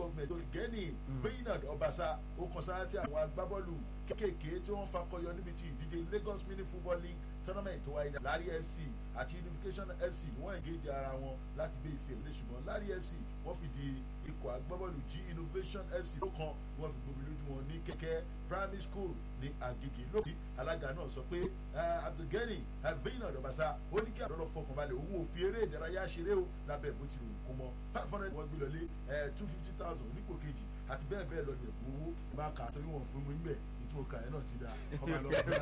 government olùgẹ́ni Feyinad Ọbaṣá ó kàn sára sí àwọn agbábọ́ọ̀lù kéékèèké tí wọ́n fakọyọ níbi tí ìdíje Lagos Mini Football League tournament tó wáyé Lari FC àti Unification FC ni wọ́n engage ara wọn láti gbé ife ìwé ṣùgbọ́n Lari FC wọ́n fìdí ikọ̀ agbábọ́ọ̀lù G Innovation FC ló kan wọ́n fi gbomi lójú wọn ní kẹ̀kẹ́ primary school ní Agege lókè alága náà sọ pé Abdulgani Feyinad Ọbaṣá ó ní kí àdọ́dọ́ fọkàn balẹ̀ òun ò fi eré ìdárayá ṣeré o lábẹ́ bó ti rò kó mọ́ five hundred wọ́n gbé lọlé two fifty thousand onípò kejì àti bẹ́ẹ̀ bẹ́ẹ̀ lọ ní ẹ̀bùn owó máa kà á torí wọn fún mi níbẹ̀ tí mo kà ẹ́ náà ti da ọba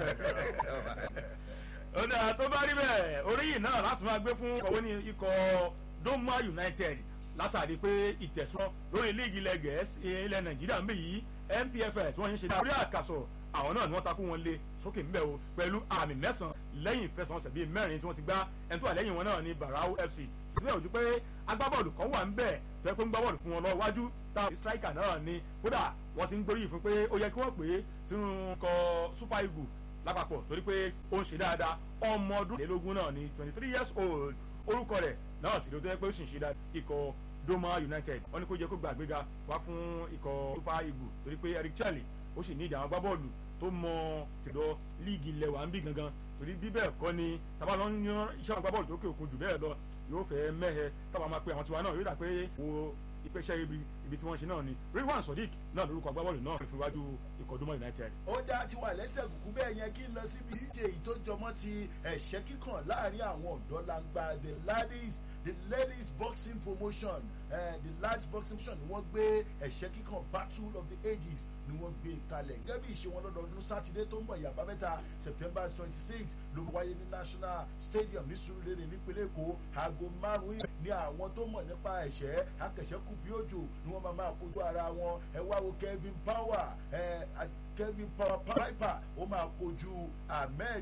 lọ. ó dáa tó bá rí bẹ́ẹ̀ oríyìn náà láti máa gbé fún ọ̀wé ní ikọ̀ Doma United látàrí pé ìtẹ̀sán lórí líìgì ilẹ̀ gẹ̀ẹ́sì ilẹ̀ Nàìjíríà ń bì yìí NPFL tí wọ́n ń ṣe dáa orí àkàsọ̀ àwọn náà ni wọ́n takú wọn lé sókè ńbẹ̀ o pẹ̀lú àmì mẹ́sàn-án lẹ́yìn ìfẹsẹ̀wọnsẹ̀ bíi mẹ́rin tí wọ́n ti gbá ẹni tó wà lẹ́yìn wọn náà ni Barau FC síbẹ̀ ojú pé agbábọ́ọ̀lù kan wà ńbẹ̀ tó yẹ pé ń gbá bọ́ọ̀lù fún wọn lọ wájú tá striker náà ni kódà wọ́n ti ń gbóríyìn fún pé ó yẹ kí wọ́n pè é sínú kọ Super Eagles lápapọ̀ torí pé ó ń ṣe dáadáa ọmọ ọdún lélógún náà ni twenty three years old orúkọ rẹ̀ náà sì ló tó yẹ pé ó sì ń ṣe dáadáa ikọ̀ Doma United wọ́n ní kó jẹ́ kó gba àgbéga wá fún ikọ̀ Super Eagles torí pé Eric Chelle ó sì ní ìjà àwọn agbábọ́ọ̀lù tó mọ tìlọ líìgì ilẹ̀ wa ń bí gangan torí bí bẹ́ẹ̀ kọ́ ni tábà lọ ń yan iṣẹ́ àwọn agbábọ́ọ̀lù tó kè òkun jù bẹ́ẹ̀ lọ yóò fẹ́ mẹ́hẹ tábà máa pe àwọn tiwa náà yóò dà pé wo ìpèsè ibi ibi tí wọ́n ṣe náà ni Ridwan Sodiq náà lórúkọ agbábọ́ọ̀lù náà fi wájú ikọ̀ Doma United. ó dá ti wà lẹ́sẹ̀ kùkú bẹ́ẹ̀ yẹn kí n lọ síbi ìdíje èyí tó jọmọ́ ti ẹ̀ṣẹ́ kíkàn láàrin àwọn ọ̀dọ́ langba the ladies the ladies boxing promotion uh, the lads boxing promotion ni wọ́n gbé ẹ̀ṣẹ́ kíkàn battle of the ages ni wọ́n gbé kalẹ̀ gẹ́gẹ́ bí ìṣe wọn lọ́dọọdún sátidé tó ń bọ̀ ìyàbá mẹ́ta september twenty six ló wáyé ní national stadium ní Surulere nípínlẹ̀ Èkó aago márùn-ún ní àwọn tó mọ̀ nípa ẹ̀ṣẹ́ akẹ̀ṣẹ́kù bí òjò ni wọ́n máa máa kojú ara wọn ẹ wá wo Kevin Power ẹ Kevin Power Piper ó máa kojú Ahmed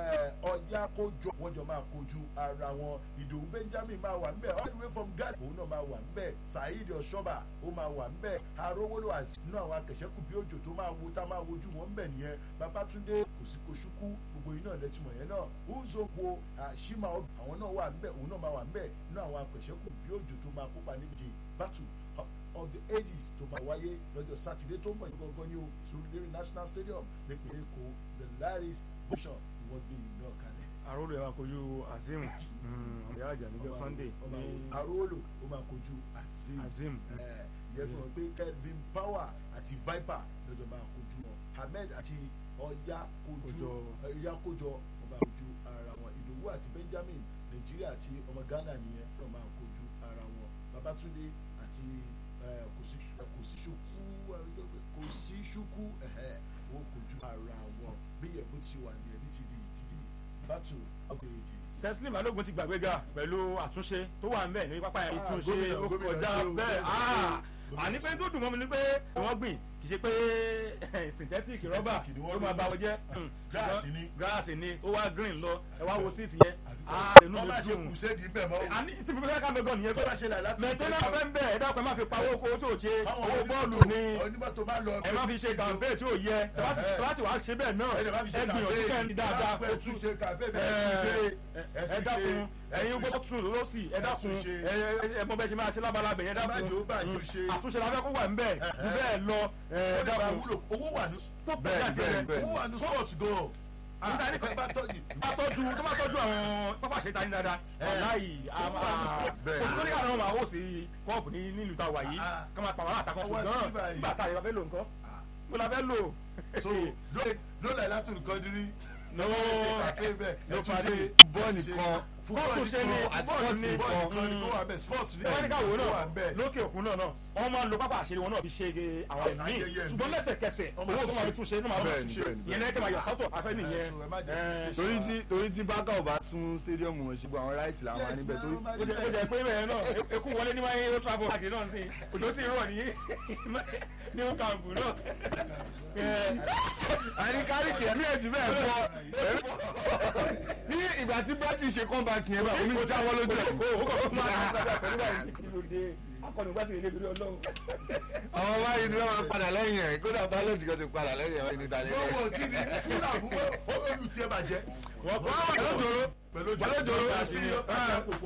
ọjà kójọ wọ́n jọ máa kojú ara wọn Ìdòwú Benjamin máa wà ńbẹ̀ all the way from Ghana òun náà máa wà ńbẹ̀ Saheed Ọ̀ṣọ́bà ó máa wà ńbẹ̀ arówólò àti inú àwọn akẹ̀ṣẹ́kù bí òjò tó máa wo tá máa wojú wọn ńbẹ̀ nìyẹn Babátúndé kòsíkòsúkú gbogbo iná lẹ́tìmọ̀ yẹn náà Uzokwo Shima àwọn náà wà ńbẹ̀ òun náà máa wà ńbẹ̀ inú àwọn akẹ̀ṣẹ́kù bí òjò tó máa kópa níbi battle of the ages tó máa wáyé lọ́jọ́ sátidé tó ń bọ̀ gbọ́ngàn ní o Surulere National Stadium nípìnlẹ̀ Èkó the laris bishop ni wọ́n gbé ìlú náà kalẹ̀. àròlù ẹ̀ máa kojú Azeem ọ̀rẹ́ àjà níjọ́ Sunday ní àròlù ó máa kojú Azeem Azeem yẹ fún wọn pé Kelvin Power àti Viper lọ́jọ́ máa kojú wọn Ahmed àti ọ̀yá kojú ọ̀yá kójọ wọn máa kojú ara wọn Ìdòwú àti Benjamin Nàìjíríà àti ọmọ Ghana nìyẹn wọn máa kojú ara wọn Babátúndé àti kò sí ṣúkú wọn kojú ara wọn bí ẹ̀bù ti wà ní ẹni ti di ìdíje battle of the ages. Teslim Balógun ti gbàgbéga pẹ̀lú àtúnṣe tó wà ń bẹ̀ ní pápá yẹn ìtúnṣe ó kọjá bẹ́ẹ̀ àní pé tó dùn mọ́ mi ni pé wọ́n gbìn kì í ṣe pé synthetic rọ́bà ló máa bá wọn jẹ́ gíláàsì ni ó wá green lọ ẹ wá wo síìtì yẹn inú mi dùn àní tí mo fẹ́ ká mẹ́gàn nìyẹn pé mẹ̀tẹ́nà fẹ́ ń bẹ̀ ẹ dákun ẹ má fi pawó owó tí ò ṣe owó bọ́ọ̀lù ni ẹ má fi ṣe kàmpé tí ò yẹ ẹ bá ti wá ṣe bẹ́ẹ̀ náà ẹ gbìyànjú kẹ́ ẹ dáadáa kó tún ẹ dákun ẹ̀yin gbọ́dọ̀ tún lọ́sì ẹ dákun ẹ mọ bẹ́ẹ̀ ṣe máa ṣe lábalábẹ̀ yẹn dákun àtúnṣe la fẹ́ kó wà ń bẹ̀ jù bẹ́ẹ̀ lọ ẹ dákun owó wà ní tó bẹ́ẹ̀ bẹ́ẹ̀ owó wà ní sport gan nígbà ní kan bá tọ́jú bá tọ́jú tó bá tọ́jú àwọn pápá ṣẹta ní dáadáa láì olórí àwọn ọmọ àwọn òsì kọ́ọ̀pù ní nílùú tá a wà yìí ká máa pàwọn àtàkùn ṣùgbọ́n nígbà tá a yẹ la fẹ́ lò nǹkan mo la fẹ́ lò. so lóla ìlàtún nǹkan dírí no no pari bọ́ọ̀lì kan fúbọ́ọ̀lù ṣe ni fúbọ́ọ̀lù ni sports ni wọ́n ní káwọ́ náà lókè òkun náà náà wọ́n máa ń lo pápá àṣírí wọn náà fi ṣe àwọn ẹ̀mí ṣùgbọ́n lẹ́sẹ̀kẹsẹ̀ owó tó máa fi túnṣe ní máa fi túnṣe ìyẹn lẹ́kẹ̀ máa yọ sọ́tọ̀ afẹ́ nìyẹn. torí tí torí tí bákà ò bá tún stadium wọn ṣe gbọ́ àwọn ráìsì làwọn máa níbẹ̀ torí. ó jẹ́ pé bẹ́ẹ̀ náà eku wọlé ní máa ń travel park náà sí òjò sì rọ̀ ní ní camp náà. àní kárìkì ẹ̀mí ẹ̀ ti bẹ́ẹ̀ fọ́ ní ìgbà tí bẹ́tì ṣe comeback yẹn bá omi jáwọ́ lójú ẹ̀. akọni gbàsí ilé ìlú Ọlọ́run. àwọn báyìí ni wọn padà lẹ́yìn ẹ̀ kódà bálọ̀dì kan ti padà lẹ́yìn ẹ̀ wọ́n ní dalẹ́. gbogbo kí ni fúnra àbúkọ́ olùtí ẹ bàjẹ́. wọ́n kọ́ àwọn pẹ̀lú òjòrò pẹ̀lú òjòrò